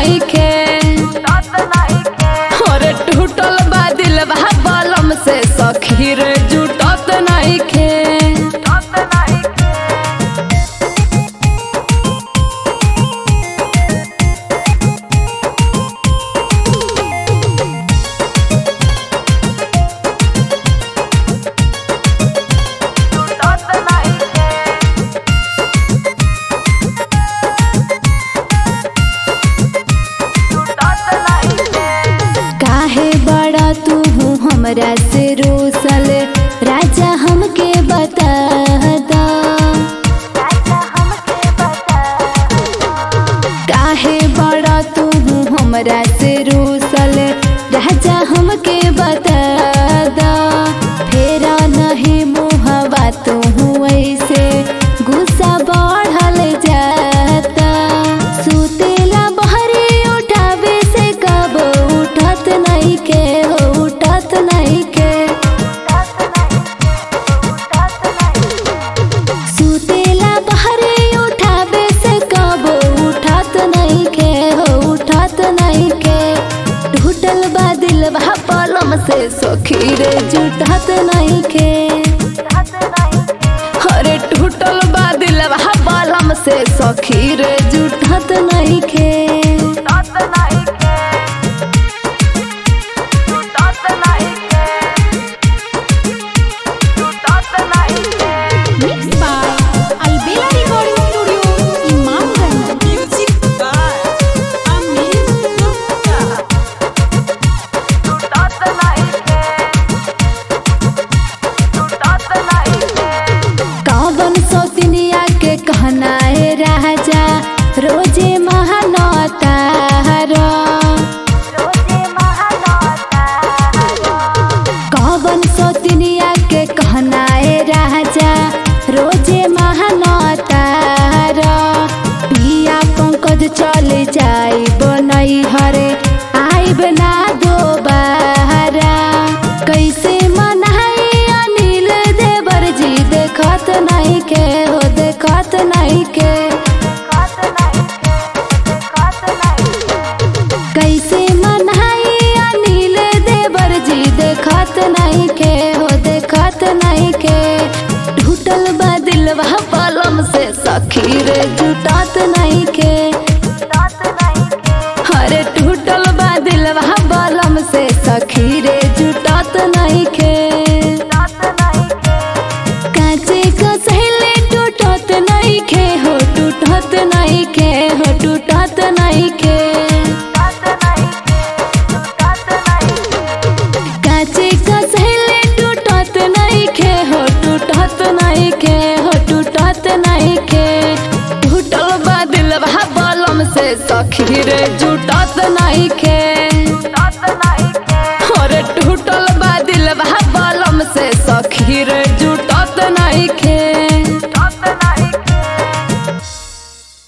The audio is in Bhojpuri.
नहीं खे अरे टूटल बा दिलवा बलम से सखी रे जुटत नहीं खे काहे बड़ा तू हूँ हमरा से रोसल राजा हमके बता दा काहे बड़ा तू हूँ हमरा से रोसल राजा हमके बता दा फेरा नहीं मुहवा तू हूँ ऐसे गुस्सा बढ़ल जाता सुतेला बहरे उठावे से कब उठत नहीं के हो उठत नहीं के सुतेला बहरे उठावे से कब उठत नहीं के हो उठत नहीं के टूटल बा दिलवा पलम से सखी रे जुटत नहीं के अरे टूटल बा दिलवा बलम से सखी रे जुटत नहीं के Mixed by Albela Recording Studio, Imamganj. Music by Amit Gupta. कवन सौतनिया के कहना है राजा रोजे महानता कवन सौतनिया के कहना है राजा रोजे महानता पिया पंकज चले जाई बनई हरे आइब ना दोबारा कैसे मनाई अनिल देवर जी देखत नहीं के हो देखत नहीं के कैसे मनाई अनिल देवर जी देखत नहीं के हो देखत नहीं के टूटल बा दिलवा पलम से सखी रे जुटत नहीं के अरे टूटल बा दिलवा बलम से सखी रे जुटत नहीं के कांचे को सहेले टूटत नहीं के हो टूटत नहीं के हो टूटत नहीं के कांचे को सहेले टूटत नहीं के हो टूटत नहीं के हो टूटत नहीं के टूटल बा दिलवा बलम से सखी रे जुटत नहीं के